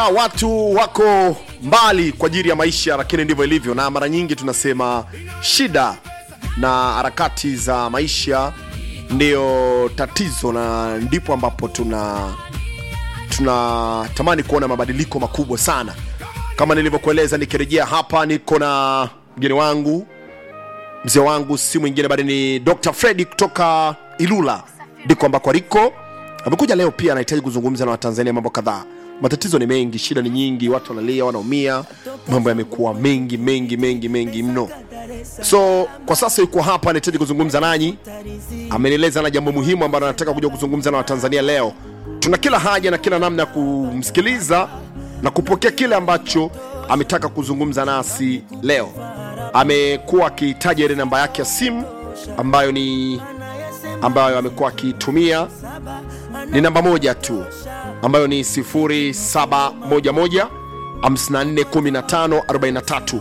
Watu wako mbali kwa ajili ya maisha, lakini ndivyo ilivyo, na mara nyingi tunasema shida na harakati za maisha ndiyo tatizo, na ndipo ambapo tuna tunatamani kuona mabadiliko makubwa sana. Kama nilivyokueleza, nikirejea hapa, niko na mgeni wangu, mzee wangu, si mwingine bali ni Dr. Fredi kutoka Ilula, ndiko ambako aliko. Amekuja leo pia, anahitaji kuzungumza na Watanzania mambo kadhaa. Matatizo ni mengi, shida ni nyingi, watu wanalia, wanaumia, mambo yamekuwa mengi mengi mengi mengi mno. So kwa sasa yuko hapa, anahitaji kuzungumza nanyi. Amenieleza na jambo muhimu ambalo anataka kuja kuzungumza na Watanzania leo. Tuna kila haja na kila namna ya kumsikiliza na kupokea kile ambacho ametaka kuzungumza nasi leo. Amekuwa akitaja ile namba yake ya simu ambayo ni ambayo amekuwa akiitumia ni namba moja tu ambayo ni 0711 5415 43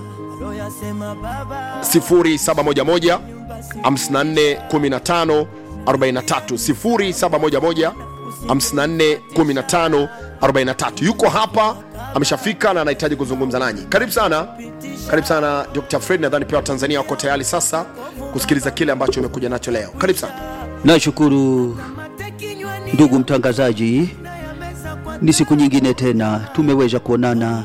0711 5415 43 0711 5415 43 yuko hapa ameshafika na anahitaji kuzungumza nanyi karibu sana karibu sana dr fred nadhani pia watanzania wako tayari sasa kusikiliza kile ambacho umekuja nacho leo karibu sana Nashukuru ndugu mtangazaji, ni siku nyingine tena tumeweza kuonana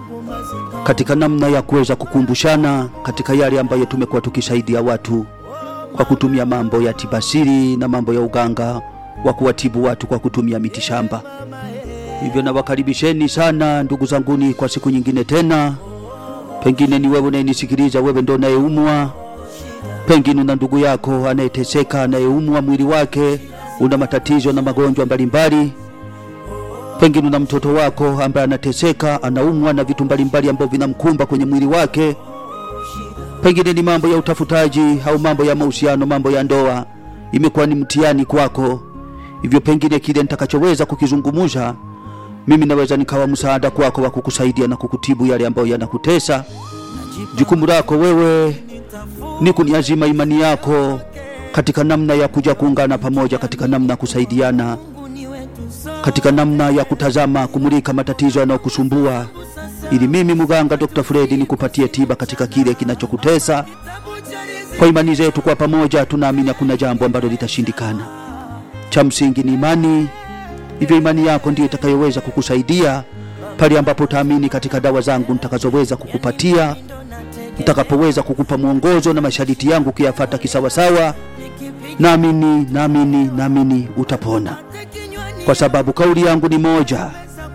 katika namna ya kuweza kukumbushana katika yale ambayo tumekuwa tukisaidia watu kwa kutumia mambo ya tibasiri na mambo ya uganga wa kuwatibu watu kwa kutumia miti shamba. Hivyo nawakaribisheni sana ndugu zanguni kwa siku nyingine tena. Pengine ni wewe unayenisikiliza, wewe ndo unayeumwa pengine una ndugu yako anayeteseka, anayeumwa mwili wake una matatizo na magonjwa mbalimbali. Pengine una mtoto wako ambaye anateseka, anaumwa na vitu mbalimbali ambavyo vinamkumba kwenye mwili wake. Pengine ni mambo ya utafutaji au mambo ya mahusiano, mambo ya ndoa, imekuwa ni mtihani kwako. Hivyo pengine kile nitakachoweza kukizungumza mimi naweza nikawa msaada kwako wa kukusaidia na kukutibu yale ambayo yanakutesa. Jukumu lako wewe ni kuniazima imani yako katika namna ya kuja kuungana pamoja, katika namna ya kusaidiana, katika namna ya kutazama, kumulika matatizo yanayokusumbua, ili mimi mganga Dr. Fred nikupatie tiba katika kile kinachokutesa. Kwa imani zetu kwa pamoja, tunaamini hakuna jambo ambalo litashindikana. Cha msingi ni imani. Hivyo imani yako ndiyo itakayoweza kukusaidia pale ambapo utaamini katika dawa zangu nitakazoweza kukupatia nitakapoweza kukupa mwongozo na mashariti yangu kuyafata kisawasawa, naamini naamini naamini utapona, kwa sababu kauli yangu ni moja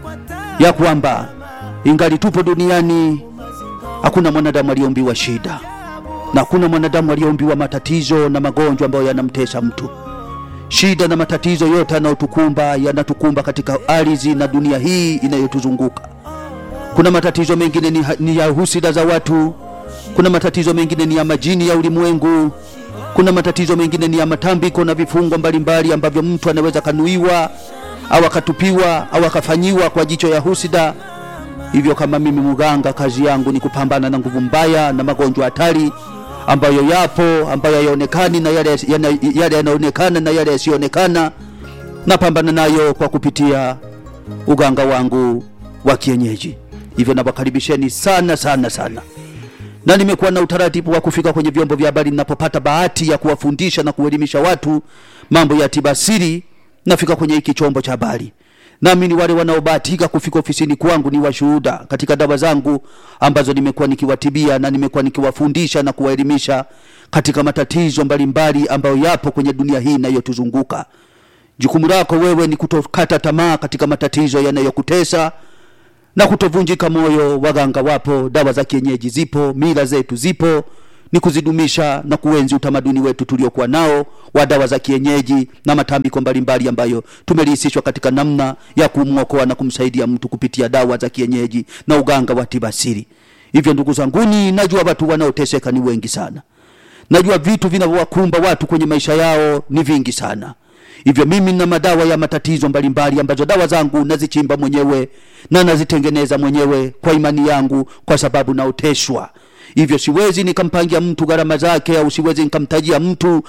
ya kwamba ingali tupo duniani, hakuna mwanadamu aliyeumbiwa shida na hakuna mwanadamu aliyeumbiwa matatizo na magonjwa ambayo yanamtesa mtu. Shida na matatizo yote yanayotukumba yanatukumba katika ardhi na dunia hii inayotuzunguka. Kuna matatizo mengine ni, ni ya husida za watu kuna matatizo mengine ni ya majini ya ulimwengu. Kuna matatizo mengine ni ya matambiko na vifungo mbalimbali ambavyo mtu anaweza kanuiwa au akatupiwa au akafanyiwa kwa jicho ya husida. Hivyo kama mimi mganga, kazi yangu ni kupambana na nguvu mbaya na magonjwa hatari ambayo yapo, ambayo hayaonekani na yale yana- yale yanaonekana na yale yasiyoonekana, napambana nayo kwa kupitia uganga wangu wa kienyeji. Hivyo nawakaribisheni sana sana sana na nimekuwa na utaratibu wa kufika kwenye vyombo vya habari ninapopata bahati ya kuwafundisha na kuelimisha watu mambo ya tibasiri, nafika kwenye hiki chombo cha habari. Nami ni wale wanaobahatika kufika ofisini kwangu ni washuhuda katika dawa zangu ambazo nimekuwa nikiwatibia na nimekuwa nikiwafundisha na kuwaelimisha katika matatizo mbalimbali ambayo yapo kwenye dunia hii inayotuzunguka. Jukumu lako wewe ni kutokata tamaa katika matatizo yanayokutesa na kutovunjika moyo. Waganga wapo, dawa za kienyeji zipo, mila zetu zipo, ni kuzidumisha na kuenzi utamaduni wetu tuliokuwa nao wa dawa za kienyeji na matambiko mbalimbali ambayo tumelihisishwa katika namna ya kumwokoa na kumsaidia mtu kupitia dawa za kienyeji na uganga wa tibasiri. Hivyo ndugu zanguni, najua watu wanaoteseka ni wengi sana, najua vitu vinavyowakumba watu kwenye maisha yao ni vingi sana hivyo mimi na madawa ya matatizo mbalimbali ambazo dawa zangu nazichimba mwenyewe na nazitengeneza mwenyewe kwa imani yangu kwa sababu naoteshwa hivyo siwezi nikampangia mtu gharama zake au siwezi nikamtajia mtu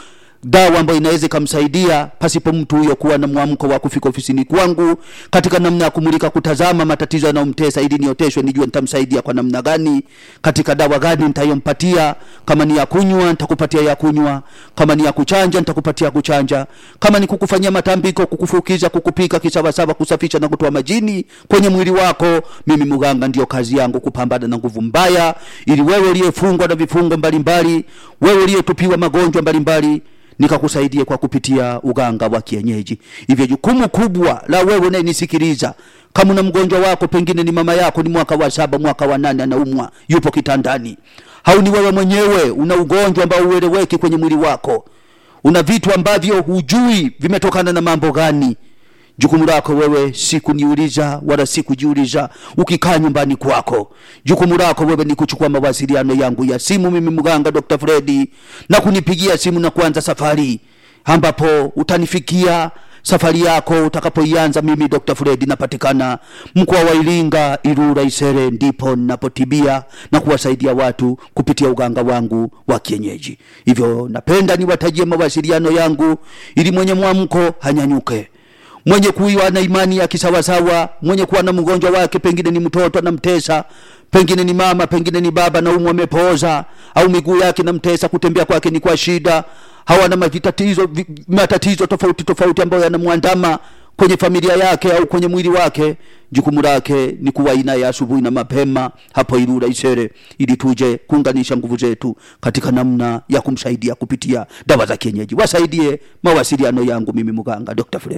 dawa ambayo inaweza ikamsaidia pasipo mtu huyo kuwa na mwamko wa kufika ofisini kwangu katika namna ya kumulika kutazama matatizo yanayomtesa ili nioteshwe nijue nitamsaidia kwa namna gani katika dawa gani nitayompatia kama ni ya kunywa nitakupatia ya kunywa kama ni ya kuchanja nitakupatia ya kuchanja kama ni kukufanyia matambiko kukufukiza kukupika kisawasawa kusafisha na kutoa majini kwenye mwili wako mimi mganga ndio kazi yangu kupambana na nguvu mbaya ili wewe uliyefungwa na vifungo mbalimbali wewe uliyetupiwa magonjwa mbalimbali nikakusaidie kwa kupitia uganga wa kienyeji hivyo jukumu kubwa la wewe unayenisikiliza kama una mgonjwa wako pengine ni mama yako ni mwaka wa saba mwaka wa nane anaumwa yupo kitandani au ni wewe mwenyewe una ugonjwa ambao ueleweki kwenye mwili wako una vitu ambavyo hujui vimetokana na mambo gani jukumu lako wewe si kuniuliza wala si kujiuliza ukikaa nyumbani kwako jukumu lako wewe ni kuchukua mawasiliano yangu ya simu mimi mganga dr fredi na kunipigia simu na kuanza safari ambapo utanifikia safari yako utakapoianza mimi dr fredi napatikana mkoa wa iringa irura isere ndipo napotibia na kuwasaidia watu kupitia uganga wangu wa kienyeji hivyo napenda niwatajie mawasiliano yangu ili mwenye mwamko hanyanyuke mwenye kuwa na imani ya kisawasawa mwenye kuwa na mgonjwa wake pengine ni mtoto anamtesa pengine ni mama pengine ni baba na umu amepooza au miguu yake namtesa kutembea kwake ni kwa shida hawana matatizo vi- matatizo tofauti tofauti ambayo yanamwandama kwenye familia yake au kwenye mwili wake jukumu lake ni kuwaina ya asubuhi na mapema hapo irura isere ili tuje kuunganisha nguvu zetu katika namna ya kumsaidia kupitia dawa za kienyeji wasaidie mawasiliano yangu mimi mganga dr fred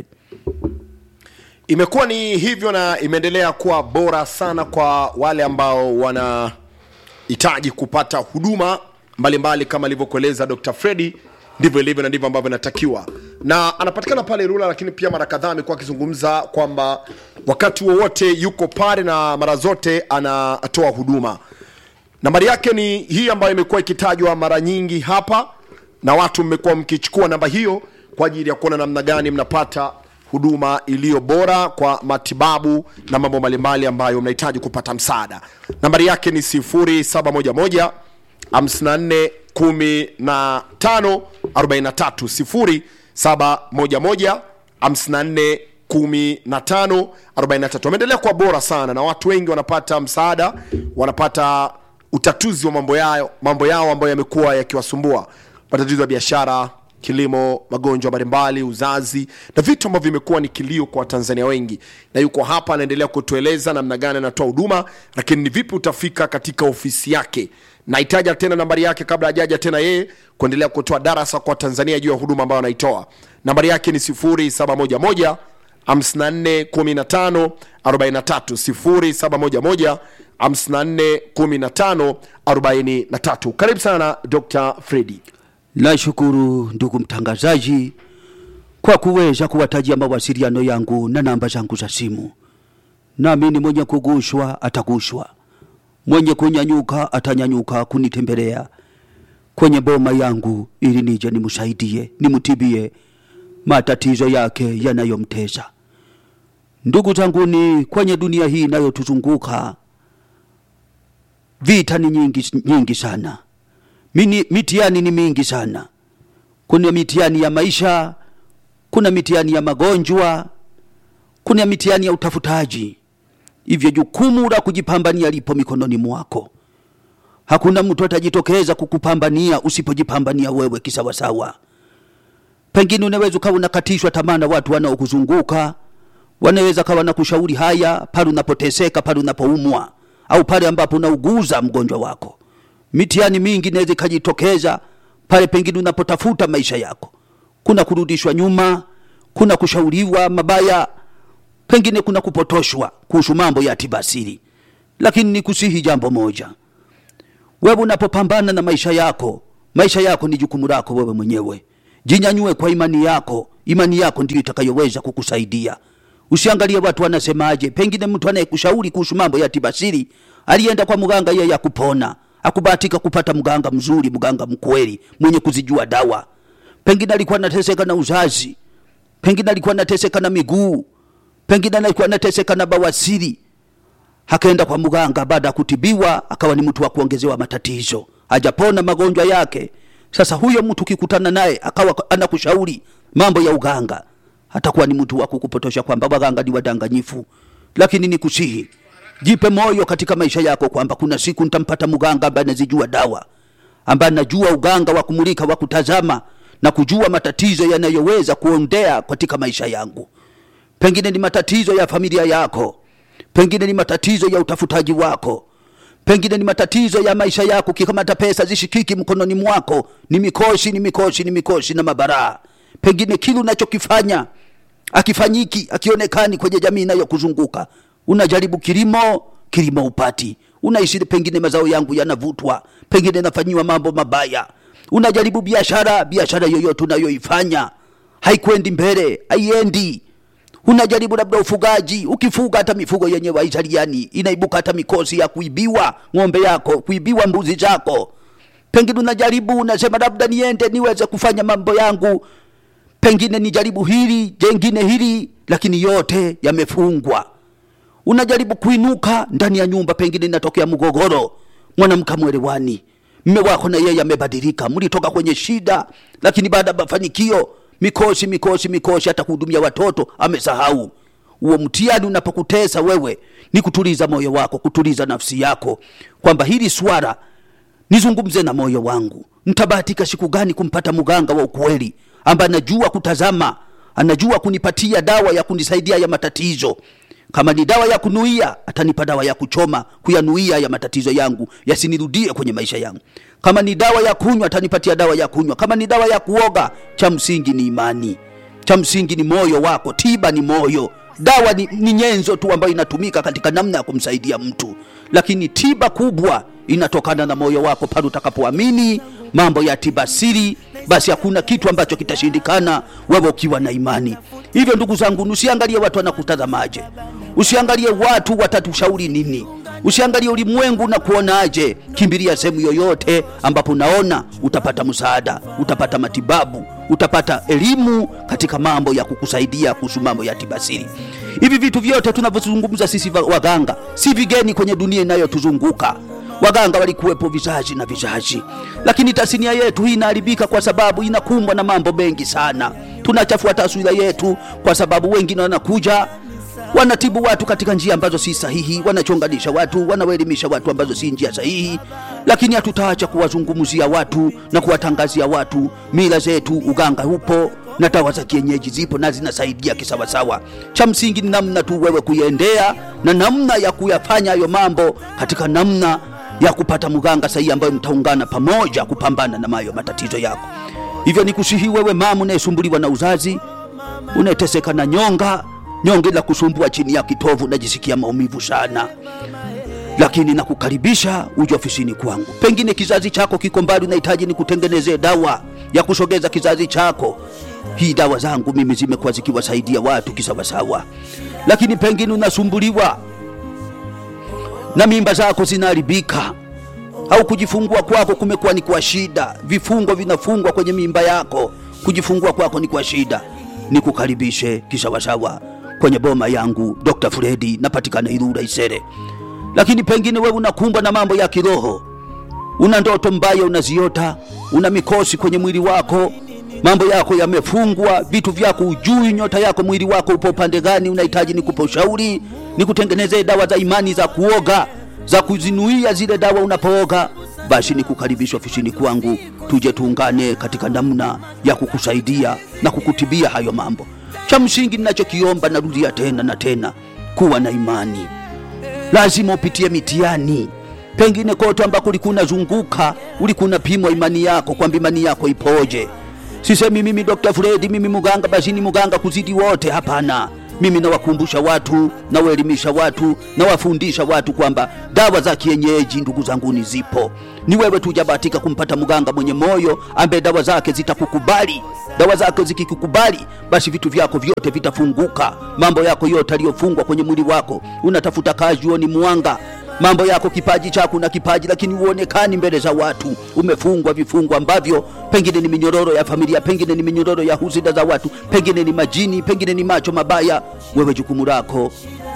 imekuwa ni hivyo na imeendelea kuwa bora sana kwa wale ambao wanahitaji kupata huduma mbalimbali kama alivyokueleza dr fredi ndivyo ilivyo na ndivyo ambavyo inatakiwa na anapatikana pale rula lakini pia mara kadhaa amekuwa akizungumza kwamba wakati wowote yuko pale na mara zote anatoa huduma nambari yake ni hii ambayo imekuwa ikitajwa mara nyingi hapa na watu mmekuwa mkichukua namba hiyo kwa ajili ya kuona namna gani mnapata huduma iliyo bora kwa matibabu na mambo mbalimbali ambayo mnahitaji kupata msaada nambari yake ni 711 54 15 43 0711 54 15 43 wameendelea kuwa bora sana na watu wengi wanapata msaada wanapata utatuzi wa mambo yao mambo yao ambayo yamekuwa yakiwasumbua matatizo ya biashara kilimo magonjwa mbalimbali uzazi na vitu ambavyo vimekuwa ni kilio kwa watanzania wengi na yuko hapa anaendelea kutueleza namna gani anatoa huduma lakini ni vipi utafika katika ofisi yake nahitaja tena nambari yake kabla hajaja tena yeye kuendelea kutoa darasa kwa tanzania juu ya huduma ambayo anaitoa nambari yake ni 711 54 15 43 0711 karibu sana dr fredi nashukuru ndugu mtangazaji kwa kuweza kuwatajia mawasiliano yangu na namba zangu za simu nami ni mwenye kugushwa atagushwa mwenye kunyanyuka atanyanyuka kunitembelea kwenye boma yangu ili nije nimsaidie nimtibie matatizo yake yanayomtesa ndugu zanguni kwenye dunia hii inayotuzunguka vita ni nyingi, nyingi sana Mini, mitiani ni mingi sana kuna mitiani ya maisha kuna mitiani ya magonjwa kuna mitiani ya utafutaji hivyo jukumu la kujipambania lipo mikononi mwako hakuna mtu atajitokeza kukupambania usipojipambania wewe kisawasawa pengine unaweza ukawa unakatishwa tamaa na watu wanaokuzunguka wanaweza kawa na kushauri haya pale unapoteseka pale unapoumwa au pale ambapo unauguza mgonjwa wako mitihani mingi inaweza ikajitokeza pale pengine unapotafuta maisha yako kuna kurudishwa nyuma kuna kushauriwa mabaya pengine kuna kupotoshwa kuhusu mambo ya tibasiri lakini nikusihi jambo moja wewe unapopambana na maisha yako maisha yako ni jukumu lako wewe mwenyewe jinyanyue kwa imani yako imani yako ndiyo itakayoweza kukusaidia usiangalie watu wanasemaje pengine mtu anayekushauri kuhusu mambo ya tibasiri alienda kwa mganga yeye ya kupona akubahatika kupata mganga mzuri mganga mkweli mwenye kuzijua dawa pengine alikuwa anateseka na uzazi pengine alikuwa anateseka na miguu pengine alikuwa anateseka na bawasiri akaenda kwa mganga baada ya kutibiwa akawa ni mtu wa kuongezewa matatizo hajapona magonjwa yake sasa huyo mtu ukikutana naye akawa anakushauri mambo ya uganga atakuwa ni mtu wa kukupotosha kwamba waganga ni wadanganyifu lakini nikusihi jipe moyo katika maisha yako kwamba kuna siku nitampata mganga ambaye anazijua dawa ambaye anajua uganga wa kumulika wa kutazama na kujua matatizo yanayoweza kuondea katika maisha yangu pengine ni matatizo ya familia yako pengine ni matatizo ya utafutaji wako pengine ni matatizo ya maisha yako kikamata pesa zishikiki mkononi mwako ni mikoshi ni mikoshi ni mikoshi na mabaraa pengine kile unachokifanya akifanyiki akionekani kwenye jamii inayokuzunguka unajaribu kilimo kilimo upati unaishi pengine mazao yangu yanavutwa pengine nafanyiwa mambo mabaya unajaribu biashara biashara yoyote unayoifanya haikwendi mbele haiendi unajaribu labda ufugaji ukifuga hata mifugo yenyewe haizaliani inaibuka hata mikosi ya kuibiwa ng'ombe yako kuibiwa mbuzi zako pengine unajaribu unasema labda niende niweze kufanya mambo yangu pengine nijaribu hili jengine hili lakini yote yamefungwa unajaribu kuinuka ndani ya nyumba pengine inatokea mgogoro mwanamke mwelewani mme wako na yeye amebadilika mlitoka kwenye shida lakini baada ya mafanikio mikosi mikosi mikosi hata kuhudumia watoto amesahau huo mtihani unapokutesa wewe ni kutuliza moyo wako kutuliza nafsi yako kwamba hili swala nizungumze na moyo wangu ntabahatika siku gani kumpata mganga wa ukweli ambaye anajua kutazama anajua kunipatia dawa ya kunisaidia ya matatizo kama ni dawa ya kunuia atanipa dawa ya kuchoma kuyanuia ya matatizo yangu yasinirudie kwenye maisha yangu kama ni dawa ya kunywa atanipatia dawa ya kunywa kama ni dawa ya kuoga cha msingi ni imani cha msingi ni moyo wako tiba ni moyo dawa ni, ni nyenzo tu ambayo inatumika katika namna ya kumsaidia mtu lakini tiba kubwa inatokana na moyo wako pale utakapoamini mambo ya tiba siri basi hakuna kitu ambacho kitashindikana wewe ukiwa na imani hivyo ndugu zangu usiangalie watu wanakutazamaje usiangalie watu watatushauri nini usiangalie ulimwengu na kuonaje kimbilia sehemu yoyote ambapo unaona utapata msaada utapata matibabu utapata elimu katika mambo ya kukusaidia kuhusu mambo ya tibasiri hivi vitu vyote tunavyozungumza sisi wa- waganga si vigeni kwenye dunia inayotuzunguka waganga walikuwepo vizazi na vizazi lakini tasnia yetu hii inaharibika kwa sababu inakumbwa na mambo mengi sana tunachafua taswira yetu kwa sababu wengine wanakuja wanatibu watu katika njia ambazo si sahihi wanachonganisha watu wanawaelimisha watu ambazo si njia sahihi lakini hatutaacha kuwazungumzia watu na kuwatangazia watu mila zetu uganga upo na dawa za kienyeji zipo na zinasaidia kisawasawa cha msingi ni namna tu wewe kuiendea na namna ya kuyafanya hayo mambo katika namna ya kupata mganga sahihi ambayo mtaungana pamoja kupambana na mayo matatizo yako hivyo nikusihi wewe mama unayesumbuliwa na uzazi unayeteseka na nyonga nyonge la kusumbua chini ya kitovu najisikia maumivu sana lakini nakukaribisha uje ofisini kwangu pengine kizazi chako kiko mbali unahitaji nikutengenezee dawa ya kusogeza kizazi chako hii dawa zangu mimi zimekuwa zikiwasaidia watu kisawasawa lakini pengine unasumbuliwa na mimba zako zinaharibika au kujifungua kwako kumekuwa ni kwa shida vifungo vinafungwa kwenye mimba yako kujifungua kwako ni kwa shida nikukaribishe kisawasawa kwenye boma yangu dr fredi napatikana irura isere lakini pengine wewe unakumbwa na mambo ya kiroho una ndoto mbaya unaziota una mikosi kwenye mwili wako mambo yako yamefungwa vitu vyako ujui nyota yako mwili wako upo upande gani unahitaji nikupe ushauri nikutengenezee dawa za imani za kuoga za kuzinuia zile dawa unapooga basi nikukaribisha ofisini kwangu tuje tuungane katika namna ya kukusaidia na kukutibia hayo mambo cha msingi ninachokiomba narudia tena na tena kuwa na imani lazima upitie mitihani pengine kote ambako ulikuwa unazunguka ulikuwa unapimwa imani yako kwamba imani yako ipoje sisemi mimi dr fredi mimi muganga basi ni muganga kuzidi wote hapana mimi nawakumbusha watu nawaelimisha watu nawafundisha watu kwamba dawa za kienyeji ndugu zanguni zipo ni wewe tujabahatika kumpata mganga mwenye moyo ambaye dawa zake zitakukubali dawa zake zikikukubali basi vitu vyako vyote vitafunguka mambo yako yote aliyofungwa kwenye mwili wako unatafuta kazi uoni mwanga mambo yako kipaji chako na kipaji lakini uonekani mbele za watu umefungwa vifungo ambavyo pengine ni minyororo ya familia pengine ni minyororo ya husida za watu pengine ni majini pengine ni macho mabaya wewe jukumu lako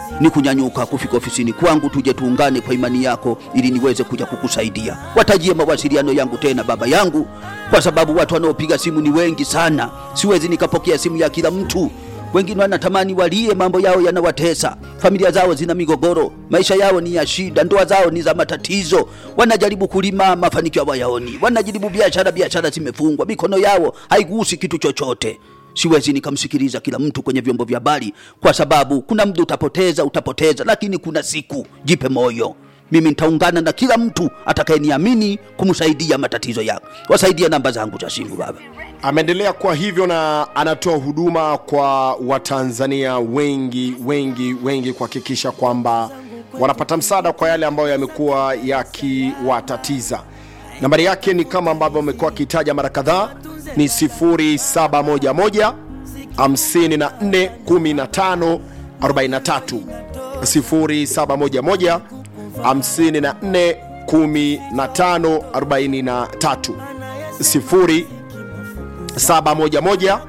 ni kunyanyuka kufika ofisini kwangu, tuje tuungane kwa imani yako, ili niweze kuja kukusaidia. Watajie mawasiliano yangu tena baba yangu, kwa sababu watu wanaopiga simu ni wengi sana, siwezi nikapokea simu ya kila mtu. Wengine wanatamani walie, mambo yao yanawatesa, familia zao zina migogoro, maisha yao ni ya shida, ndoa zao ni za matatizo. Wanajaribu kulima, mafanikio hawayaoni. Wanajaribu biashara, biashara zimefungwa, mikono yao haigusi kitu chochote. Siwezi nikamsikiliza kila mtu kwenye vyombo vya habari, kwa sababu kuna muda utapoteza, utapoteza, lakini kuna siku, jipe moyo. Mimi nitaungana na kila mtu atakayeniamini kumsaidia matatizo yako. Wasaidia namba zangu za simu baba. ameendelea kuwa hivyo na anatoa huduma kwa watanzania wengi wengi wengi kuhakikisha kwamba wanapata msaada kwa yale ambayo yamekuwa yakiwatatiza nambari yake ni kama ambavyo amekuwa akitaja mara kadhaa ni 711 54 15 43 0711 54 15 43 0 711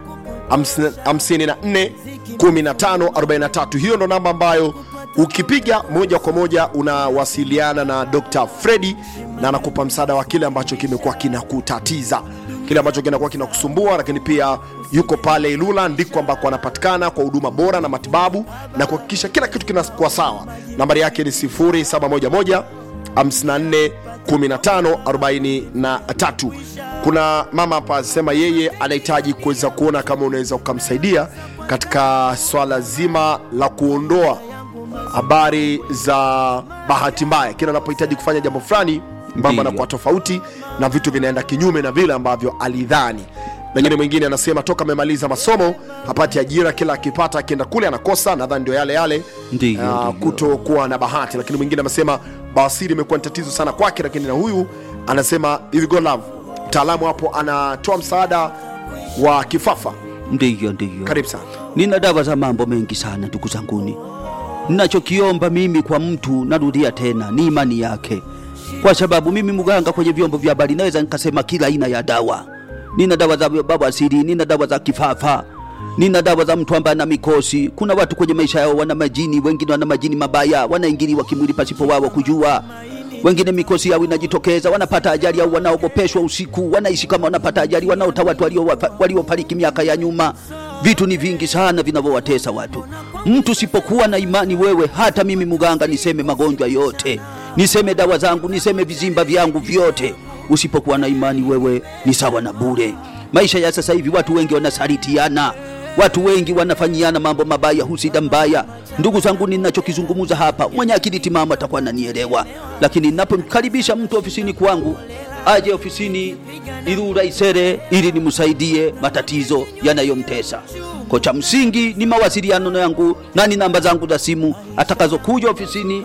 54 15 43 hiyo ndo namba ambayo ukipiga moja kwa moja unawasiliana na dr fredi na anakupa msaada wa kile ambacho kimekuwa kinakutatiza kile ambacho kinakuwa kinakusumbua lakini pia yuko pale ilula ndiko ambako anapatikana kwa huduma bora na matibabu na kuhakikisha kila kitu kinakuwa sawa nambari yake ni 711 54 15 43 kuna mama hapa asema yeye anahitaji kuweza kuona kama unaweza ukamsaidia katika swala zima la kuondoa habari za bahati mbaya kila anapohitaji kufanya jambo fulani mambo Ndiyo. anakuwa tofauti na vitu vinaenda kinyume na vile ambavyo alidhani lakini mwingine anasema toka amemaliza masomo hapati ajira kila akipata akienda kule anakosa nadhani ndio yale yale Ndiyo, ah, ndiyo. kutokuwa na bahati lakini mwingine amesema bawasiri imekuwa ni tatizo sana kwake lakini na huyu anasema hivi God love mtaalamu hapo anatoa msaada wa kifafa Ndiyo, ndiyo. karibu sana Nina dawa za mambo mengi sana ndugu zanguni. Ninachokiomba mimi kwa mtu, narudia tena, ni imani yake, kwa sababu mimi mganga kwenye vyombo vya habari naweza nikasema kila aina ya dawa. Nina dawa za bawasiri, nina dawa za kifafa, nina dawa za mtu ambaye ana mikosi. Kuna watu kwenye maisha yao wana majini, wengine wana majini mabaya, wanaingiliwa kimwili pasipo wao kujua wengine mikosi yao inajitokeza, wanapata ajali au wanaogopeshwa usiku, wanaishi kama wanapata ajali, wanaota watu walio- waliofariki miaka ya nyuma. Vitu ni vingi sana vinavyowatesa watu. Mtu sipokuwa na imani wewe, hata mimi mganga niseme magonjwa yote, niseme dawa zangu, niseme vizimba vyangu vyote, usipokuwa na imani wewe ni sawa na bure. Maisha ya sasa hivi watu wengi wanasalitiana watu wengi wanafanyiana mambo mabaya, husida mbaya. Ndugu zangu, ninachokizungumza hapa, mwenye akili timamu atakuwa ananielewa, lakini ninapomkaribisha mtu ofisini kwangu aje ofisini Ilula Isere ili nimsaidie matatizo yanayomtesa. Kwa cha msingi ni mawasiliano yangu na ni namba zangu za simu, atakazokuja ofisini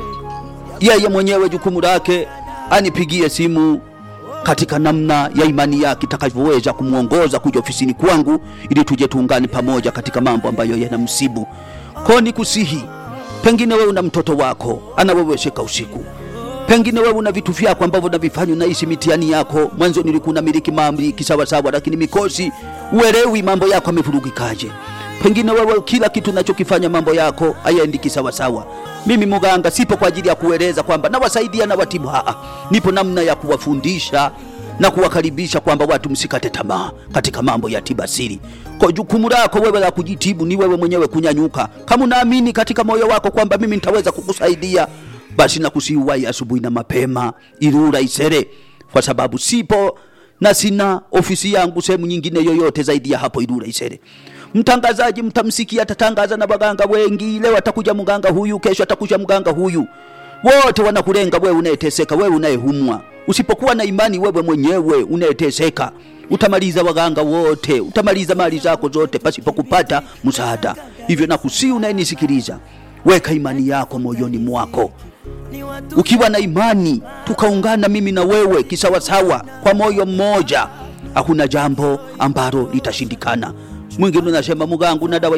yeye mwenyewe jukumu lake anipigie simu katika namna ya imani yake itakavyoweza kumwongoza kuja ofisini kwangu ili tuje tuungane pamoja katika mambo ambayo yanamsibu. Kwa ni kusihi, pengine wewe una mtoto wako anawewesheka usiku, pengine wewe una vitu vyako ambavyo unavifanya, unaishi mitihani yako. Mwanzo nilikuwa unamiliki mali kisawasawa, lakini mikosi, uelewi mambo yako amevurugikaje. Pengine wewe kila kitu unachokifanya mambo yako hayaendiki sawasawa. Mimi mganga sipo kwa ajili ya kueleza kwamba nawasaidia na watibu, haa, nipo namna ya kuwafundisha na kuwakaribisha kwamba watu msikate tamaa katika mambo ya tiba siri. Kwa jukumu lako wewe la kujitibu ni wewe mwenyewe kunyanyuka. Kama unaamini katika moyo wako kwamba mimi nitaweza kukusaidia, basi nakusiuwai asubuhi na mapema Ilula Isere, kwa sababu sipo na sina ofisi yangu sehemu nyingine yoyote zaidi ya hapo Ilula Isere. Mtangazaji mtamsikia atatangaza na waganga wengi, leo atakuja mganga huyu, kesho atakuja mganga huyu, wote wanakulenga wewe unayeteseka, wewe unayehumwa. Usipokuwa na imani wewe mwenyewe unayeteseka, utamaliza waganga wote, utamaliza mali zako zote pasipo kupata msaada. Hivyo nakusii unayenisikiliza, weka imani yako moyoni mwako ukiwa na imani tukaungana mimi na wewe kisawasawa kwa moyo mmoja, hakuna jambo ambalo litashindikana. Mwingine unasema mgangu na dawa